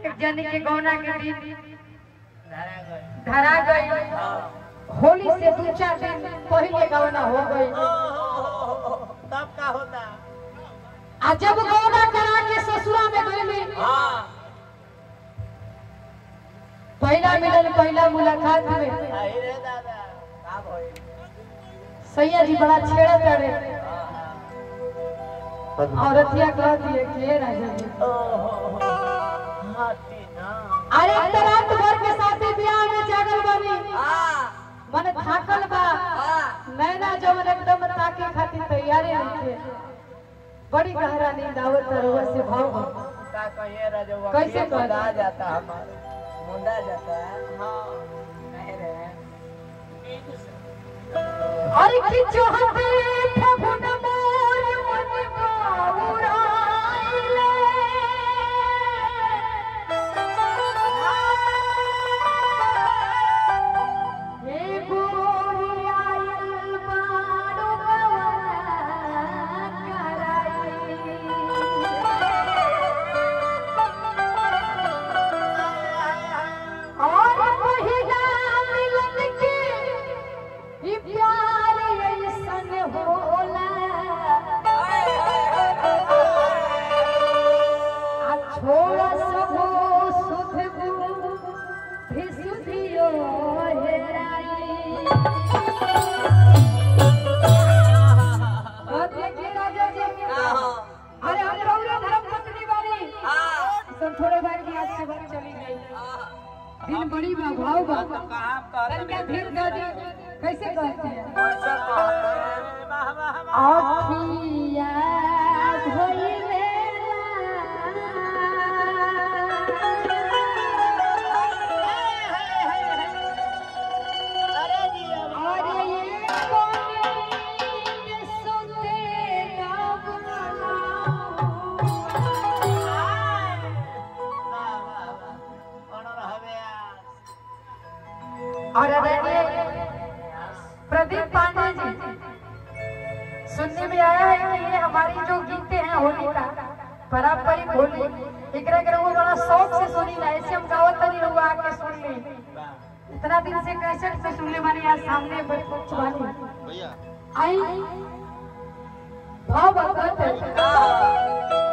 एक जन के गौना के दिन धरा गई धरा गई हाँ। होली से दो चार दिन पहले गौना हो गई ओ, हो, हो, हो, हो, तब का होता आ जब गौना करा के ससुरा में गई हाँ पहला मिलन पहला मुलाकात में आई रे दादा का भइल सैया जी बड़ा छेड़ा तड़े हाँ, हाँ। औरतिया कह दिए के राजा जी ओ, हो, हो, हाथी ना अरे एक तो रात भर के साथी बियाह में जागल बनी हाँ मन थाकल बा हाँ नैना जवन एकदम ताके खातिर तैयारे रखे बड़ी गहरा नींद आवत रहुआ से भाव बा। का कहिए राजवा कैसे ये कहते? मुंडा जाता हमारे मुंडा जाता है हाँ नहीं रे अरे कि चाहते फगुन मोर मन बाउराइले हे गोरी आयल बाड़ो गवा कराई और पहिला मिलन के ई प्यार ऐसन होला आ छोड़ा सबो सुध भी सुधियो हेराई कहते कि राजा जी अरे हम रौरा धर्म पत्नी बानी सब थोड़े बार की आज से बात चली गई दिन बड़ी बा भाव बा तनका धीर दे दी कैसे कहते हैं अखिया भइले अरे ये कोने सुते और अरे प्रदीप पांडे जी सुनने में आया है कि ये हमारी जो गीते हैं होली का पारंपरिक होली एकरा के वो बड़ा शौक से सुनी ना ऐसे हम गावत नहीं हुआ आके सुन ली इतना दिन से कैसेट पे सुनने वाली आज सामने कुछ वाली आई भाव बता